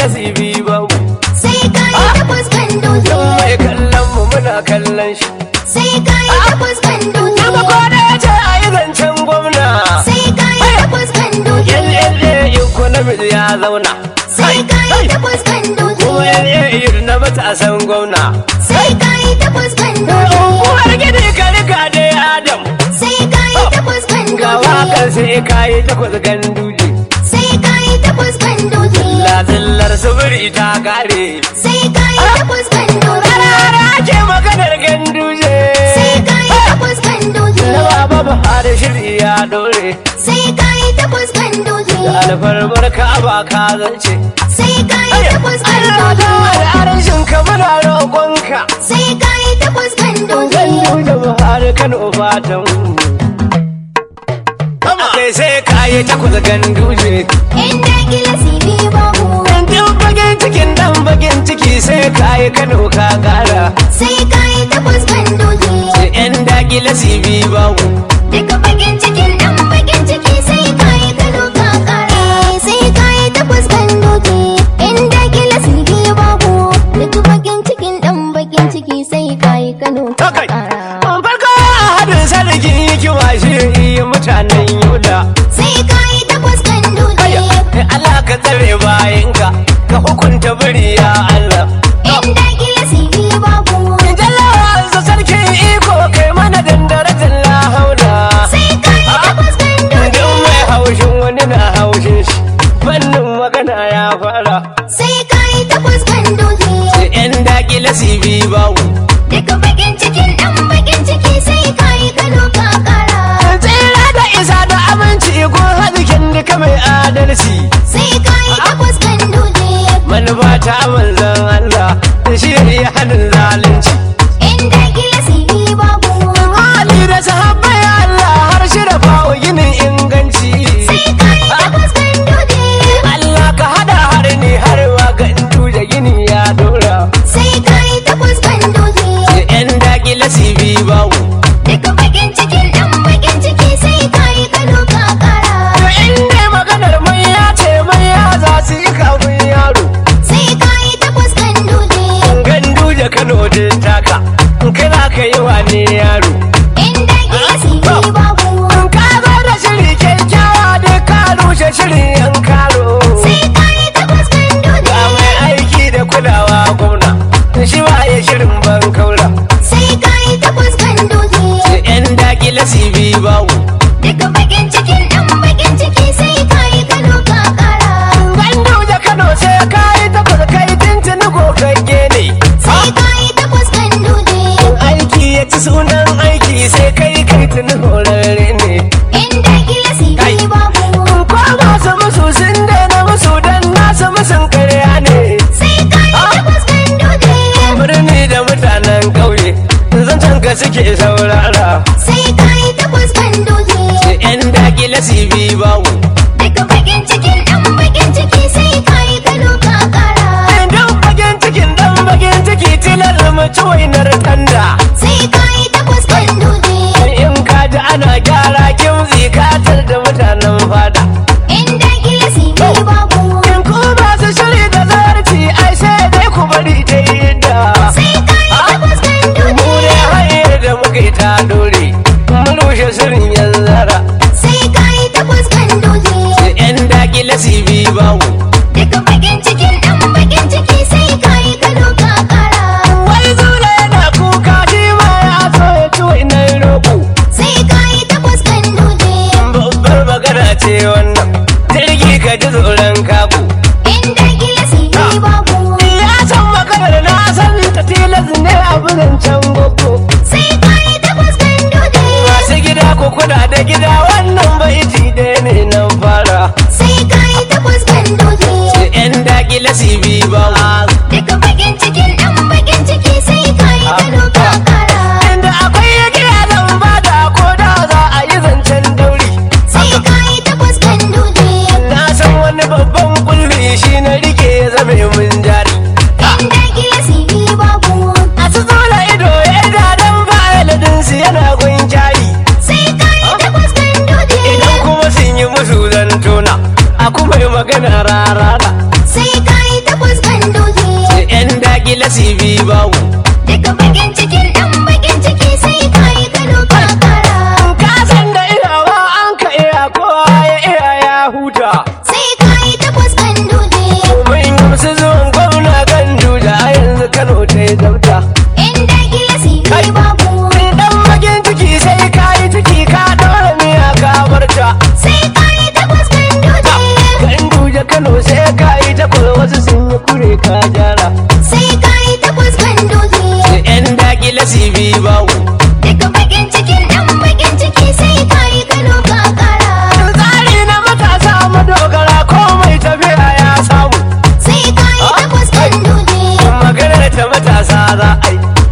nasibi babu sai ka yi takwas kan dutse Don mai kallon mu muna kallon shi sai ka yi takwas kan dutse Yaba kwana ya ce a yi zancen gwamna sai ka yi takwas kan dutse Yalle economic ya zauna sai ka yi takwas kan dutse Kuma yalle na matasan gwamna sai ka yi takwas kan dutse Uwar gidi ka riga dai Adam sai ka yi takwas kan Ga wakar dutse sai ka yi takwas ganduje sai ka yi takwas kan dutse Lazillar suburi ta kare sai ka yi takwas kan dutse Rara ake maganar ganduje sai ka yi takwas kan dutse Na baba Buhari shiri ya dore sai ka yi takwas kan dutse Da alfarmar ka ba ka zance sai ka yi takwas kan Allah da dutse al'arshin ka muna roƙonka sai ka yi takwas kan dutse Ganduje Buhari Kano fatan Kai sai ka yi takwas ganduje inda gila sini babu Dan bakin cikin dan bakin ciki sai ka yi Kano ka kara sai ka yi takwas kan dutse Sai yan dakila sibi babu Duka bakin cikin ɗan bakin ciki sai ka yi kano ka kara sai ka yi takwas kan dutse inda gila sini babu Duka bakin cikin ɗan bakin ciki sai ka yi kano ka Takai kara Farko a hadin sarki kiwa shi mutanen Yola sai ka yi takwas kan dutse Allah ka tsare bayanka ka hukunta biri ya Allah inda gila sini babu Jalawa sarkin iko kai mana dandaratin la haula sai ka yi takwas kan Duk dutse mai haushin wani na haushin shi Fannin magana ya fara sai ka yi takwas kan dutse Sai yan dakila sibi bawu Duka bakin cikin ɗan bakin ciki sai ka yi kano ka kara Tsira da isa da aminci gun hadikin duka mai adalci sai ka yi takwas kan dutse Manufa ta manzan Allah shi ne hannun zalunci inda gila sini babu Ali da sahabbai Allah har shi da fawo ginin inganci sai ka yi takwas kan dutse Allah ka hada har ni har wa gandu da gini ya dora sai ka yi takwas kan dutse Sai yan dakila sibi bawu Duka bakin cikin ɗan bakin ciki sai ka yi kano ka kara To in dai maganar mai ya ce mai ya za su yi kafin yaro sai ka yi takwas kan dutse gandu da Kano din taka kai za ka yi wane yaro inda gila sini babu In ka zo da shiri kyakkyawa duk ka rushe shirin yan karo sai ka yi takwas kan Ga dutse mai aiki da kulawa gwamna shi ba ya shirin ban kaura sai ka yi takwas kan dutse Sai yan dakila sibi bawu Duka bakin cikin ɗan bakin ciki sai ka yi kano ka kara gandu da Kano sai ka yi takwas kai tuntuni gogagge ne sai ka yi takwas kan dutse aiki ya ci sunan aiki sai kai kai tuni horarre ne inda gila sini babu ko masu musu sun daina musu dan nasu musun karya ne sai ka yi takwas kan dutse birni da mutanen ƙauye zancen ka suke saurara sai ka yi takwas kan dutse sai yan dakila sibi bawu Duka bakin cikin ɗan bakin ciki sai ka yi kano ka kara dan bakin cikin dan bakin ciki tilar mutu wainar tanda sai ka yi takwas kan dutse in ka ji ana gyara kimzi katar da mutanen fada inda gila sini babu in ku masu shiri da zarci ai sai dai ku bari ta yi da sai ka yi takwas kan mu dutse ne hanyar da muka yi ta dore mun rushe shirin yan zara sai ka yi takwas kan dutse sai yan dakila sibi bawu Duka bakin cikin ɗan bakin ciki sai ka yi kano ka kara wai zula yana kuka shi ma ya so ya ci wainar roƙo sai ka yi takwas kan dutse babbar magana ce wannan jirgi ka ji tsoron kago inda gila sini babu ya san maganar na san ta tilas ne a can gogo sai ka yi takwas kan dutse masu gida ko kuna da gida wannan bai ji da ne nan fara sai ka yi takwas kan dutse sai yan dakila sibi ba Duka bakin cikin ɗan bakin ciki sai ka yi kano ka kara inda akwai ya kira zan bada ko da za a yi zancen dauri sai ka yi takwas kan dutse na san wani babban kulli shi na rike ya zame mun jari inda gila sini babu a su zola ido ya ga dan fa'iladin su yana gun jari sai ka yi takwas kan dutse idan kuma sun yi musu zantona a kuma yi magana rarara sai ka yi takwas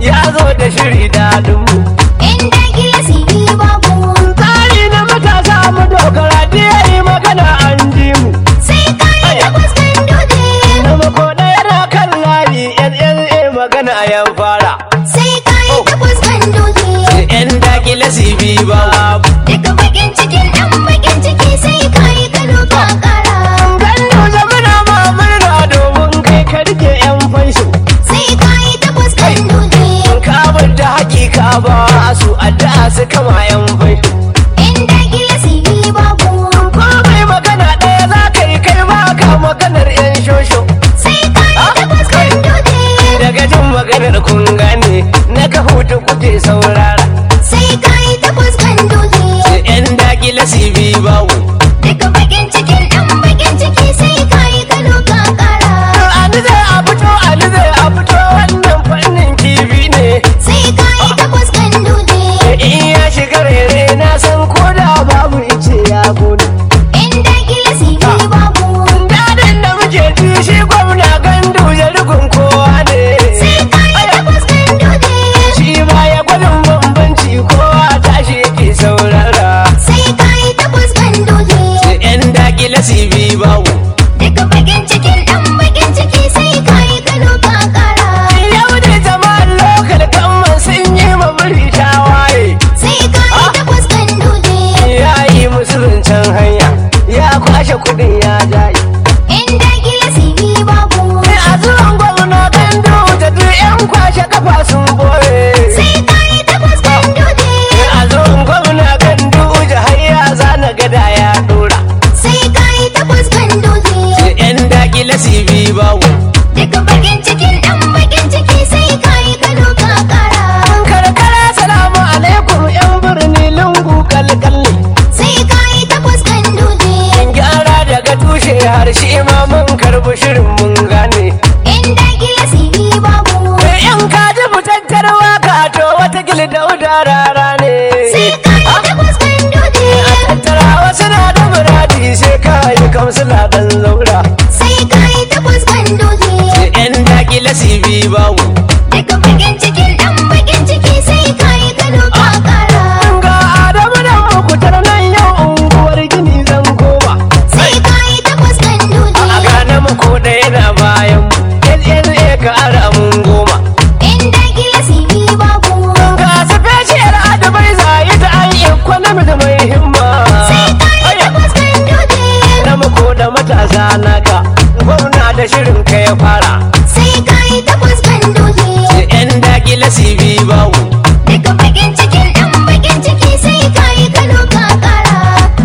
ya zo da shiri daɗin mu inda gila sigi babu tsari na matasa mu dogara da yayi magana an ji mu sai kayi takwas kan dutse na makoda yana kan layi NLA magana yan fara sai kayi takwas kan dutse yan dakile sibi ba Duka bakin cikin ɗan bakin ciki sai kayi kano ka kara gandu zamana ma murna domin kai ka rike yan fansho sai kayi takwas kan dutse kabar da hakika ba su addu'a su kama yan fansho inda gila sigi babu ko mai magana ɗaya za ka yi kai ba ka maganar yan shosho sai kayi takwas kan dutse daga jin maganar kun gane na ka hutu kuke saurara sai kayi takwas kan dutse yan dakile sibi bawu Duka bakin cikin ɗan bakin ciki sai kayi kano ka kara Ali zai a fito, Ali zai a fito wannan fannin kifi ne. sai kayi takwas kan dutse In ya shiga rere na san ko da babu ice ya gode. inda gila sigi babu Dadin da muke ji shi gwamna gandu ya rigun kowa ne. sai kayi takwas kan dutse Shi ba ya gwadin bambanci kowa tashi yake saurara. sai kayi takwas kan dutse Yan dakila sibi bawu. Duka bakin cikin ɗan bakin ciki sai kayi kano ka kara Yau da jama'an lokal gamman sun yi ma biri tawaye. sai kayi takwas kan dutse Ya yi musu zancen hanya, ya kwashe kudin ya jaye. inda gila sigi babu a zuwan gwamna gandu da duk yan kwashe kafa sun boye sai kayi takwas kan dutse a zuwan gwamna gandu da hayya zana gada ya dora sai kayi takwas kan dutse yan dakile sibi bawo Duka bakin cikin ɗan bakin ciki sai kayi kano ka kara karkara salamu alaikum yan birni lungu kalkalli sai kayi takwas kan dutse gyara daga tushe har shi ma mun karbi shirin mun gane inda gila sigi babu yan kaji fitattar waka to wata dauda rara ne sai kayi takwas kan dutse tattara wasu na da muradi sai kayi kamsila dan zaura sai kayi takwas kan dutse yan dakile sibi bawo Duka bakin cikin ɗan bakin ciki sai kayi kano ka kara ga adamu da makutar nan yau unguwar gini zan koma sai kayi takwas kan a dutse gane mako da yana bayan mu LLA ka ara mun goma inda gila sigi babu ga special adabai zai ta an economy da mai himma sai kayi takwas kan dutse na mako da matasa naka gwamna da shirin ka ya fara sai kayi takwas kan dutse yan dakile sibi bawo Duka bakin cikin ɗan bakin ciki sai kayi kano ka kara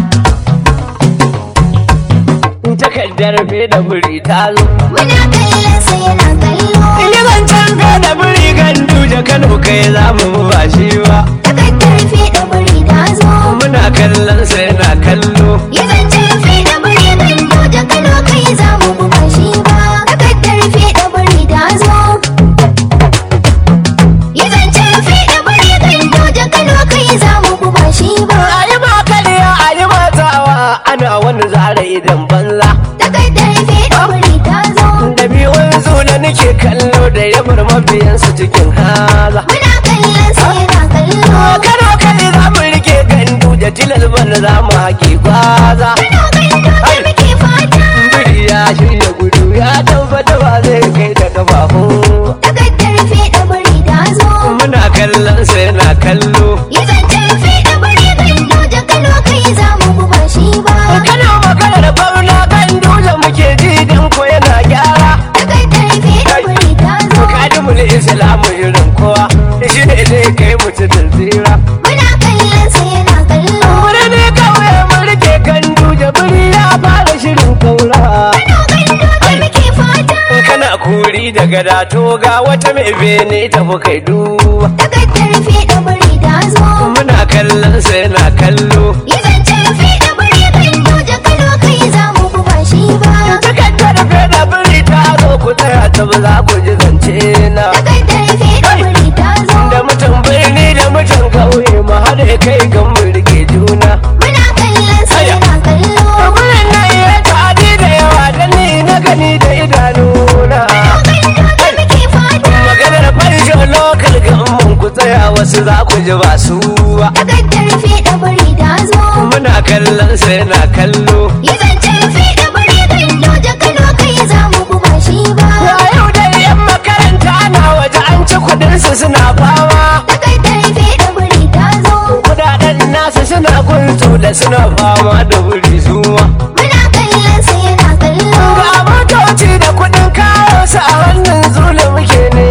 takardar fe da buri ta zo Muna kallon sa yana kallo yi zancen fe da buri gandu da kano kai za mu ba shi ba Takardar fiɗa buri ta zo muna kallon sa yana kallo Ya zancen fiɗa buri gando da kano kai za mu buga shi ba Takardar fiɗa buri ta zo Ya zancen fiɗa buri gando da kano kai za mu buga shi ba a yi ma kariya a yi matawa ana wani zara idan banza Takardar fiɗa buri ta zo da biyun zuna nake kallo da yabar mabiyansu cikin haza Muna kallon sa yana kallo kano kai za mu rike gandu da tilal bana za mu haƙi gwaza Kano gando da muke fata biri ya shirya gudu ya tabbata ba zai kai da kafafu Takardar fiɗa buri ta zo muna kallon sa yana kallo Ya zancen fiɗa buri gando da kano kai za mu buga shi ba kana maganar bauna gandu da muke ji dan ko yana gyara Takardar fiɗa buri ta zo kadimul islamu irin kowa shi ne zai kai mutu da tsira Muna kallon sa yana kallo wuri ne kawai mun rike gandu da biri ya fara shirin kaura Kano gando da muke fata kana kuri daga dato ga wata mai bene tafi kai duba Takardar fiɗa buri ta zo muna kallon sa yana kallo Ya zancen fiɗa buri gando da kano kai za mu buga shi ba takardar feda biri ta zo ku tsaya ta ba za ku ji zance na Takardar fiɗa buri ta zo da mutum birni da mutum kauye mu haɗe kai gan mu rike juna Muna kallon sa yana kallo Gurin nan ya tadi da yawa da ni na gani da idanuna Kano gando da muke fata maganar fansho lokal ga tsaya wasu za ku ji ba su ba Takardar fiɗa buri ta zo. muna kallon sa yana kallo Yi zancen fiɗa buri gando da Kano kai za mu buga shi ba. Ya yau dai yan makaranta na waje an ci kudin su suna fama Takardar fiɗa buri ta zo. kudaden nasu suna guntu da suna fama da wuri zuwa Muna kallon sa yana kallo. ga motoci da kudin kawo su a hannun zule muke ne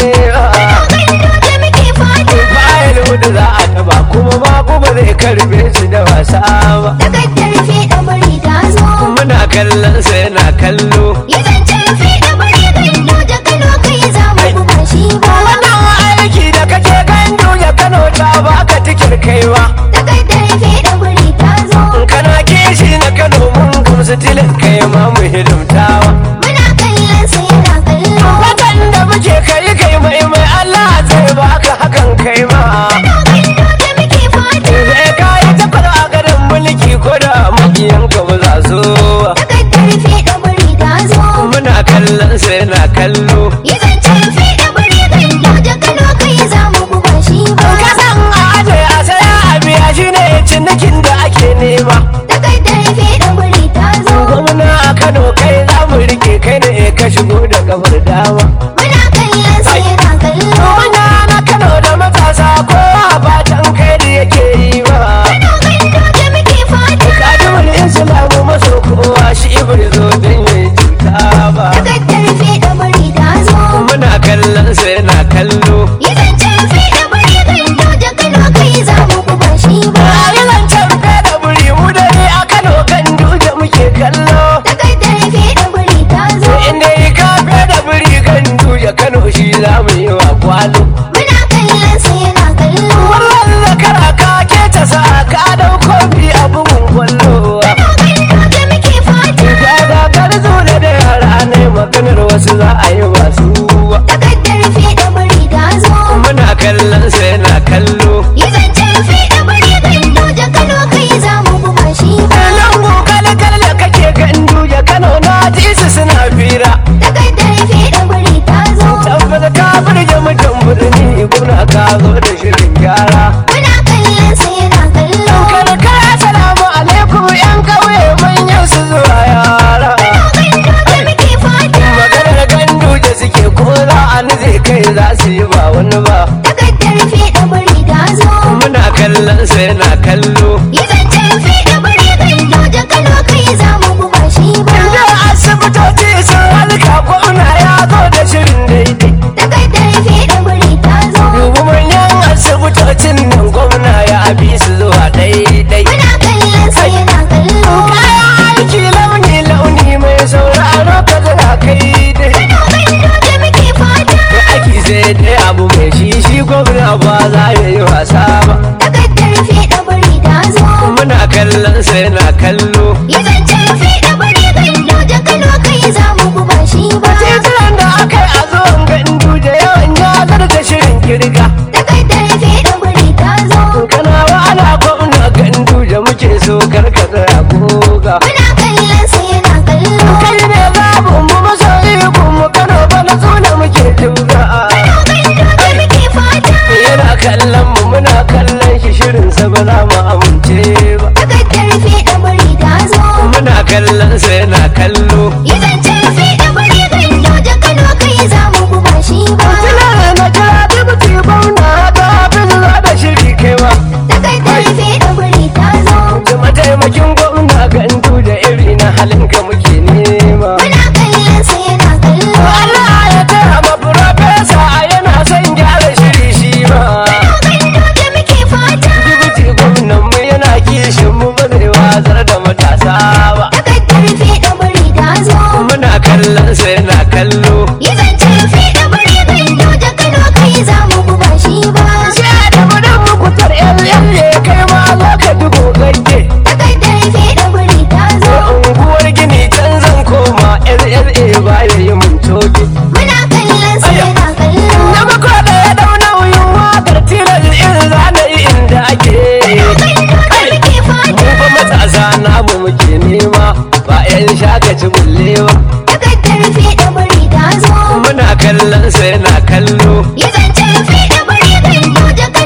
Gando da muke fata. bayan hudu za a taba kuma ba kuma zai karbe su da wasa ba Takardar fiɗa buri ta zo. muna kallon sa yana kallo Yi zancen fiɗa buri gando da Kano kai za mu buga shi ba. wannan aiki da kake gandu ya kano ta baka tikin kaiwa Takardar fiɗa buri ta zo. in kana kishi na kano mun gamsu tilin kai ma mu hidimtawa Muna kallon sa yana kallo. watan da muke kai kai mai mai Allah zai baka hakan kai ma Gando da muke fata. zai kayi takwar a garin mulki ko da makiyan ka ba za su ba. Takardar fiɗa buri ta zo. muna kallon sa yana kallo Yi zancen fiɗa buri gando da Kano kai za mu buga shi ba. kasan a aje a saya a biya shi ne cinikin da ake nema Takardar fiɗa buri ta zo. gwamna a kano kai za mu rike kai ne ka shigo da kafar dama Muna kallon sa yana kallo. Manya na kano da matasa kowa fatan kai da yake yi ba Gando da muke fata. kadimul islamu maso kowa shi bai zo don yi cuta ba Takardar fiɗa buri ta zo. muna kallon sa yana kallo Yi zancen fiɗa buri gando da Kano kai za mu buga shi ba. Rayuwar can da buri mu dare a kano kan duje muke kallo Takardar fiɗa buri ta zo. inda yi kafe da buri kan duje kano shi za mu yi wa kwalo Muna kallon sa yana kallo. wannan zakara ka ke ta sa ka dau kofi a bugun kwallo Gando da muke fata. ga zakar zule da yara ne maganar wasu za a yi masu Takardar fiɗa buri ta zo. muna kallon sa yana kallo Yi zancen fiɗa buri gando da Kano kai za mu buga shi ba. Lango kalkal da kake gandu ya Kano na ji su suna fira Takardar fiɗa buri ta zo. tabbata ka burge mutum birni guna ka zo da shirin gyara Muna kallon sa yana kallo. karkara salamu alaikum yan kauye manyan su zuwa yara Gando da muke fata. maganar gandu da suke ko za a zai kai za su yi ba wani ba Takardar fiɗa buri ta zo. muna kallon sa yana kallo Yi zancen fiɗa buri gando da Kano kai za mu buga shi ba. da asibitoci sun halka gwamna ya zo da shirin daidai Takardar fiɗa buri ta zo. dubu manyan asibitocin nan gwamna ya bi su zuwa daidai Muna kallon sa yana kallo. kayan aiki launi launi mai sauraro ka zira kai dai Gando da muke fata. da aiki sai dai abu mai shi shi gwamna ba za ya yi wasa ba Takardar fiɗa buri ta zo. muna kallon sa yana kallo Yi zancen fiɗa buri gando da Kano kai za mu buga shi ba. titunan da aka yi a zuwan gandu da yawan ya zarta shirin kirga Takardar fiɗa buri ta zo. kana wa ana gwamna gandu da muke so karka tsaya goga Muna kallon sa yana kallo. kai ne babu mu masoyi mu kano bana suna muke tura Gando da muke fata. yana kallon mu muna kallon shi shirin sa ba za mu amince ba Takardar fiɗa buri ta zo. muna kallon sa yana kallo Yi zancen fiɗa buri gando da Kano kai za mu buga shi ba. Tuna na kira dubuti gwamna ta fi zuwa da shiri kaiwa Takardar fiɗa buri ta zo. da mataimakin gwamna gandu da iri na halin ka muke nema Muna kallon sa yana kallo. Allah ya tara ma profesa yana son gyara shiri shi ma Gando da muke fata. dubuti gwamnan mu yana kishin mu ba zai wazar da matasa ba Takardar fiɗa buri ta zo. muna kallon sa yana kallo Yi zancen fiɗa buri gando da Kano kai za mu buga shi ba. sai da mudan mukutar yan ne kai ma za ka ji gogagge Takardar fiɗa buri ta zo. unguwar gini can zan koma lla ba ya yi mun toke Muna kallon sa yana kallo. na mako da ya dau nauyin wakar tilar in zana yi inda ake Gando da muke mu fata. fa matasa namu muke nema ba yan shakaci bulle ba Takardar fiɗa buri ta zo. muna kallon sa yana kallo Yi zancen fiɗa buri gando da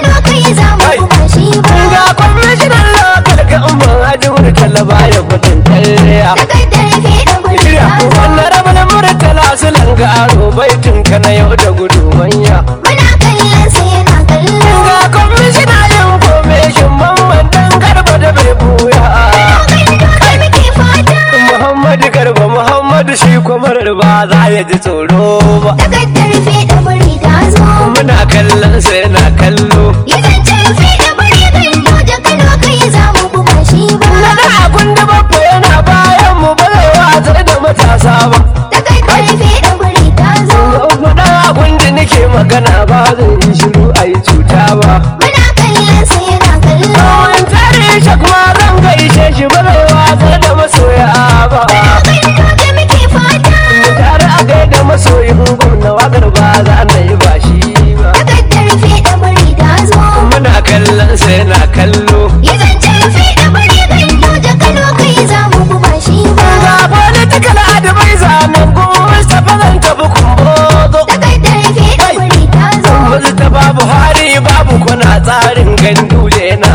takardar fiɗa guri Shirya ta zo wannan rabin murtala su langa aro baitin ka na yau da gudu manya. muna kallon sa yana kallo Ga kwamishina yin komeshin mamman dan garba da bai buya. kallo da muke fata Muhammadu garba Muhammadu shi kwamarar ba za ya ji tsoro ba. takardar fiɗa guri ta zo Muna kallon sa yana kallo. yi zancen fiɗa guri kallo da kano kai za mu kuma shi ba Nada abun da babba yana bayan mu ba zai watsar da matasa ba. takardar fiɗa guri ta zo Faɗa abun da nake magana ba zai yi shiru a yi cuta ba. muna kallon sa yana kallo Kawai tare shi kuma zan gaishe shi ba zai watsar da masoya ba. kallo da muke fata Tare a gaida masoyin gwamna wakar ba za na yi ba shi ba. takardar fiɗa guri ta zo Muna kallon sa yana kallo. yi zancen fiɗa guri kallo da kano kai za mu kuma shi ba Ga political advisor nan kuma Mustapha zan tafi kumbozo. takardar fiɗa guri ta zo Mustapha Buhari babu kuna tsarin ganduje na